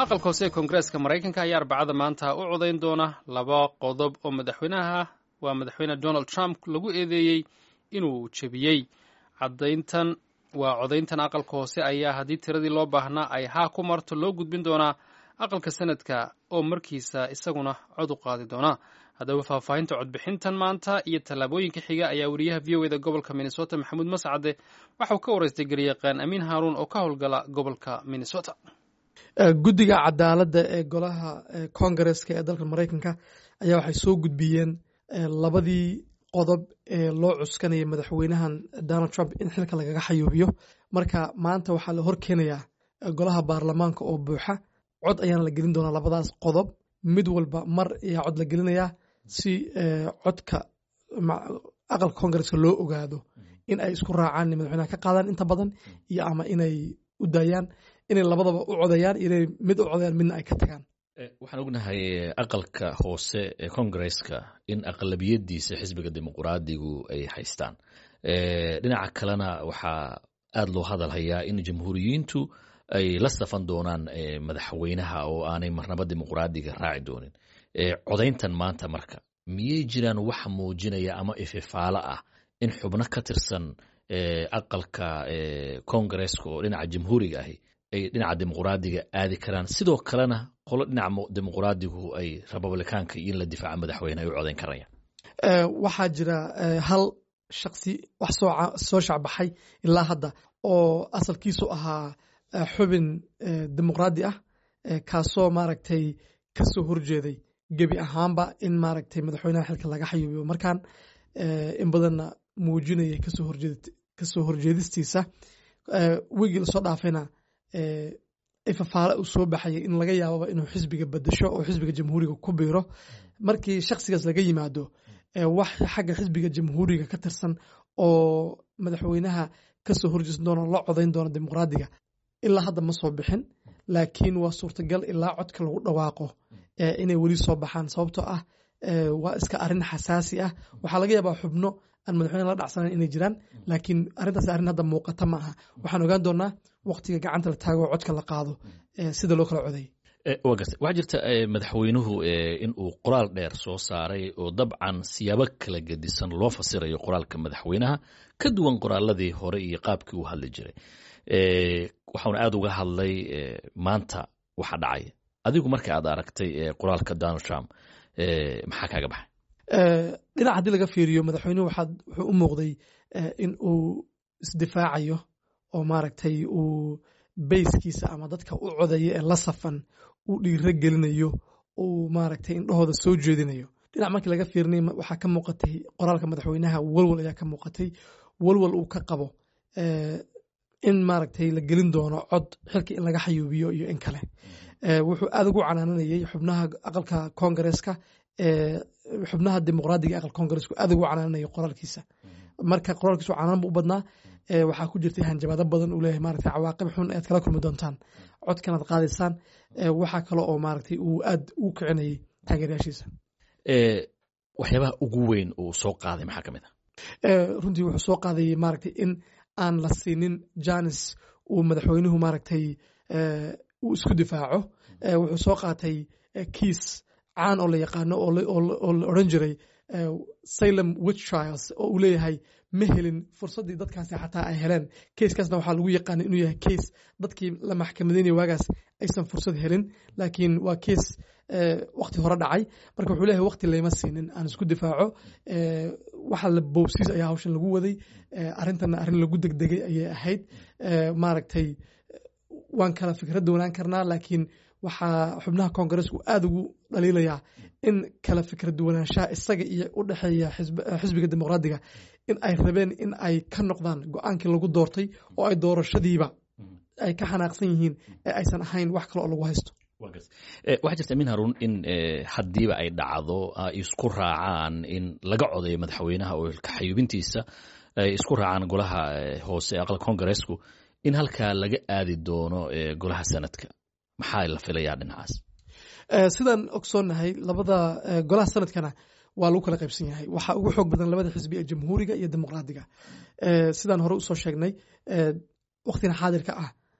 aqalka hoose ee koongareeska maraykanka ayaa arbacada maanta u codayn doona laba qodob oo madaxweynaha waa madaxweyne donald trump lagu eedeeyey inuu jebiyey cadayntan waa codayntan aqalka hoose ayaa haddii tiradii loo baahnaa ay haa ku marto loo gudbin doonaa aqalka sanadka oo markiisa isaguna cod u qaadi doona haddaba faahfaahinta codbixintan maanta iyo tallaabooyinka xiga ayaa weriyaha v o eda gobolka minnesota maxamuud mascade waxauu ka waraystay garyaqaan amiin haaruun oo ka howlgala gobolka minnesota guddiga cadaaladda ee golaha kongareska ee dalka maraykanka ayaa waxay soo gudbiyeen labadii qodob ee loo cuskanaya madaxweynahan donald trump in xilka lagaga xayuubiyo marka maanta waxaa la horkeenayaa golaha baarlamaanka oo buuxa cod ayaana la gelin doonaa labadaas qodob mid walba mar ayaa cod la gelinayaa si codka aqalka kongareska loo ogaado in ay isku raacaan madaxweynaha ka qaadaan inta badan iyo ama inay u daayaan inay labadaba u codayaan inay mid u codayaan midna ay ka tagaan waxaan ognahay aqalka hoose ee kongareska in aqlabiyadiisa xisbiga dimuquraadigu ay haystaan dhinaca kalena waxaa aada loo hadal hayaa in jamhuuriyiintu ay la safan doonaan madaxweynaha oo aanay marnaba dimuquraadiga raaci doonin codayntan maanta marka miyay jiraan wax muujinaya ama ififaalo ah in xubno ka tirsan aqalka kongareska oo dhinaca jamhuuriga ahi ay dhinaca dimuquraadiga aadi karaan sidoo kalena qolo dhinaca dimuquraadigu ay republikaanka iyo in la difaaca madaxweyne ay u codayn karayaan waxaa jira hal shaksi wax soo shacbaxay ilaa hadda oo asalkiisu ahaa xubin dimuqraadi ah kaasoo maaragtay kasoo horjeeday gebi ahaanba in maaragtay madaxweynaha xilka laga xayuubiyo markaan in badanna muujinayay kasoo horjeedistiisa wigii lasoo dhaafayna ifafaale uu soo baxayay in laga yaababa inuu xisbiga bedesho oo xisbiga jamhuuriga ku biiro markii shaksigaas laga yimaado wax xagga xisbiga jamhuuriga ka tirsan oo madaxweynaha kasoo horjeesan doona la codayn doona dimuqraadiga ilaa hadda ma soo bixin laakiin waa suurtagal ilaa codka lagu dhawaaqo inay weli soo baxaan sababtoo ah waa iska arin xasaasi ah waxaa laga yaabaa xubno aan madaxweyne la dhacsanayn inay jiraan laakiin arrintaas arrin hadda muuqata ma aha waxaan ogaan doonaa waqtiga gacanta la taago oo codka la qaado sida loo kala coday wa garta waxaa jirta madaxweynuhu in uu qoraal dheer soo saaray oo dabcan siyaabo kala gedisan loo fasirayo qoraalka madaxweynaha ka duwan qoraaladii hore iyo qaabkii uu hadli jiray waxauna aada uga hadlay maanta waxa dhacay adigu marka aad aragtay qoraalka donald trump maxaa kaaga baxay dhinac haddii laga fiiriyo madaxweynuhu wuxuu u muuqday in uu isdifaacayo oo maaragtay uu bayskiisa ama dadka u codaya ee la safan uu dhiiro gelinayo uu maaragtay indhahooda soo jeedinayo dhinac markii laga fiirinay waxaa ka muuqatay qoraalka madaxweynaha walwal ayaa ka muuqatay walwal uu ka qabo in maaragtay la gelin doono cod xilka in laga xayuubiyo iyo in kale wuxuu aada ugu canaananayay xubnaha aqalka kongareska xubnaha dimuqraadiga aqalka kongaresku aada ugu canaananayo qoraalkiisa marka qoraalkiisu canaan bu u badnaa waxaa ku jirtay hanjabaado badan uu leeyahay maaragtay cawaaqib xun ayaad kala kulmi doontaan codkanaad qaadaysaan waxaa kale oo maaragtay uu aad ugu kicinayay taageerayaashiisa waxyaabaha ugu weyn uu soo qaaday maxaa ka mid ah runtii wuxuu soo qaadayay maaragtay in aan la siinin janis uu madaxweynuhu maaragtay uu isku difaaco wuxuu soo qaatay kiis caan oo la yaqaano oo la odran jiray salem witch trials oo uu leeyahay ma helin fursaddii dadkaasi xataa ay heleen keiskaasna waxaa lagu yaqaanay inuu yahay keis dadkii la maxkamadeynaya waagaas aysan fursad helin laakiin waa keis wakti hore dhacay marka wuxuu leeyahay wakti layma siinin aan isku difaaco waxa la boobsiis ayaa hawshan lagu waday arrintanna arrin lagu degdegay ayay ahayd maaragtay waan kala fikra doonaan karnaa laakiin waxaa xubnaha kongaresku aada ugu dhaliilayaa in kala fikra duwanaanshaha isaga iyo u dhexeeya xisbiga dimuqraadiga in ay rabeen in ay ka noqdaan go-aankii lagu doortay oo ay doorashadiiba ay ka xanaaqsan yihiin ee aysan ahayn wax kale oo lagu haysto waxaa jirta amin haruun in haddiiba ay dhacdo ay isku raacaan in laga codayo madaxweynaha oo kaxayubintiisa ay isku raacaan golaha hoose ee aqalka kongaresku in halkaa laga aadi doono golaha sanadka maxaa la filayaa dhinacaas sidaan ogsoonnahay labada golaha sanadkana waa lagu kala qaybsan yahay waxaa ugu xoog badan labada xisbi ee jamhuuriga iyo dimuqraadiga sidaan hore usoo sheegnay waktigan xaadirka ah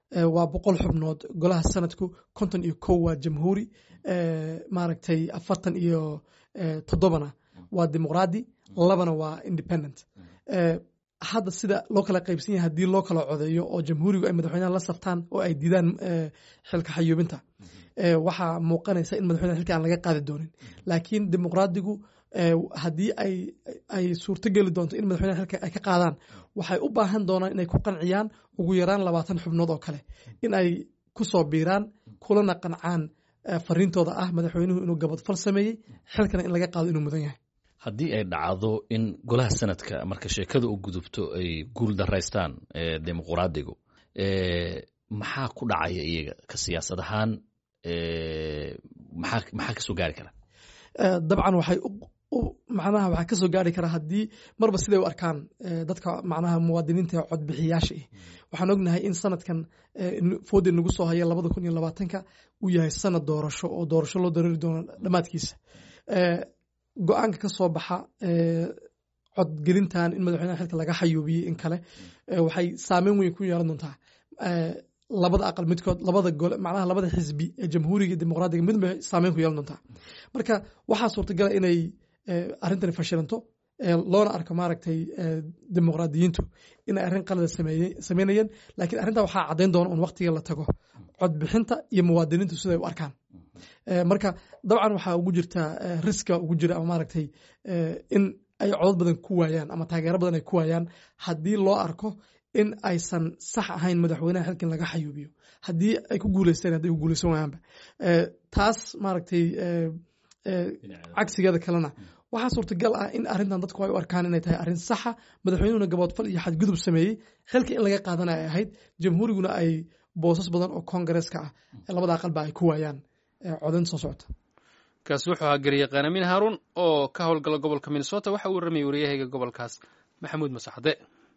waa boqol xubnood golaha sanadku konton iyo kow waa jamhuuri maaragtay afartan iyo toddobana waa dimuqraadi labana waa independent hadda sida loo kala qaybsan yahay haddii loo kala codeeyo oo jamhuurigu ay madaxweynaha la saftaan oo ay diidaan xilka xayuubinta waxaa muuqanaysa in madaxweynaha xilka aan laga qaadi doonin laakiin dimuqraadigu haddii ay suurtogeli doonto in madaxweynaha xilka ay ka qaadaan waxay u baahan doonaan inay ku qanciyaan ugu yaraan labaatan xubnood oo kale in ay ku soo biiraan kulana qancaan fariintooda ah madaxweynuhu inuu gabadfal sameeyey xilkana in laga qaado inuu mudan yahay haddii ay dhacdo in golaha sanadka marka sheekada u gudubto ay guul daraystaan dimuqraadigu maxaa ku dhacaya iyaga ka siyaasad ahaan maxaa kasoo gaari kara dabcan waxay macnaha waxaa kasoo gaari kara haddii marba siday u arkaan dadka macnaha muwaadiniinta codbixiyaasha ah waxaan ognahay in sanadkan foodi nagu soo haya labada kun iyo labaatanka uu yahay sanad doorasho oo doorasho loo dareeri doono dhammaadkiisa go-aanka ka soo baxa codgelintan in madaxweynaha xilka laga xayuubiyey in kale waxay saameyn weyn ku yeelan doontaa labada aqal midkood labada gole macnaha labada xisbi ee jamhuuriga dimuqraadiga mid bay saameyn ku yeelan doontaa marka waxaa suurtagala inay arrintani fashilanto loona arko maaragtay dimuqraadiyiintu inay arrin qalada sameynayeen laakiin arrintaa waxaa caddayn doona un waqtiga la tago codbixinta iyo muwaadiniintu siday u arkaan marka dabcan waxaa ugu jirta riska ugu jira ama maaragtay in ay codod badan ku waayaan ama taageero badan ay ku waayaan haddii loo arko in aysan sax ahayn madaxweynaha xilkan laga xayuubiyo haddii ay ku guuleysteen hadday ku guuleysan waayaanba taas maaragtay cagsigeeda kalena waxaa suurtagal ah in arrintan dadku ay u arkaan inay tahay arrin saxa madaxweynuhuna gaboodfal iyo xadgudub sameeyey xilka in laga qaadana ay ahayd jamhuuriguna ay boosas badan oo kongareeska ah labada aqalba ay ku waayaan codayn soo socota kaasi wuxuu ahaa garyaqaan amiin haaruun oo ka howlgala gobolka minnesota waxa uu warramayay waryahayga gobolkaas maxamuud masaxde